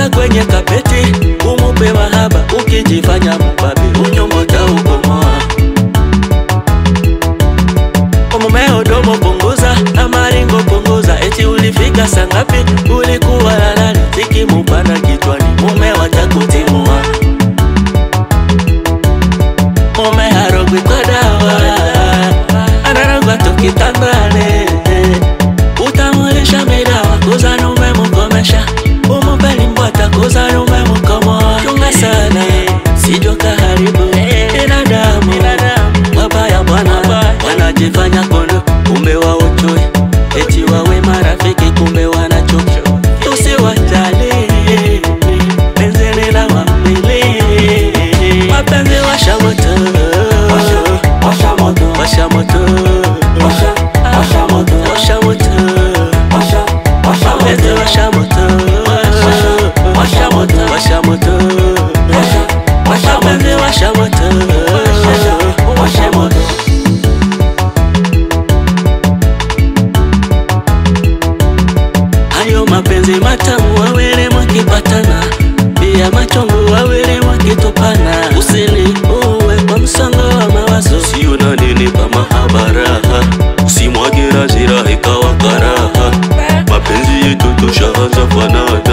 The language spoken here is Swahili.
Weka kwenye kapeti, umupe mahaba, ukijifanya mbabe, unyongo utaukomoa. Mumeo domo punguza, na maringo punguza, eti ulifika saa ngapi? Ulikuwa na nani? Zikimupanda kichwani, mume watakutimua. Mume harogwi kwa dawa, anarogwa tukitandane. Utamulisha midawa, kuzana umemkomesha, umupe limbwata, kuzana umemkomoa. Chunga sana, sijo kaharibu binadamu. Wabaya bwana wanajifanya kondo, kumbe wao chui, eti wawe marafiki, kumbe wanachuki. Tusiwajali penzeni la wapili, mapenzi washa moto, Washa moto, washa moto, washa, washa moto, washa moto, washa, washa mapenzi moto, washa moto, washa moto, washa moto, washa, washa mapenzi moto, washa moto, washa moto. Hayo mapenzi matamu wawili mwakipatana, pia machungu wawili mwakitupana. Usini uwe kwa msongo wa mawazo, sio na nini pa mahabara, usimwage hasira ikawa karaha. Mapenzi yetu tushaanza fanana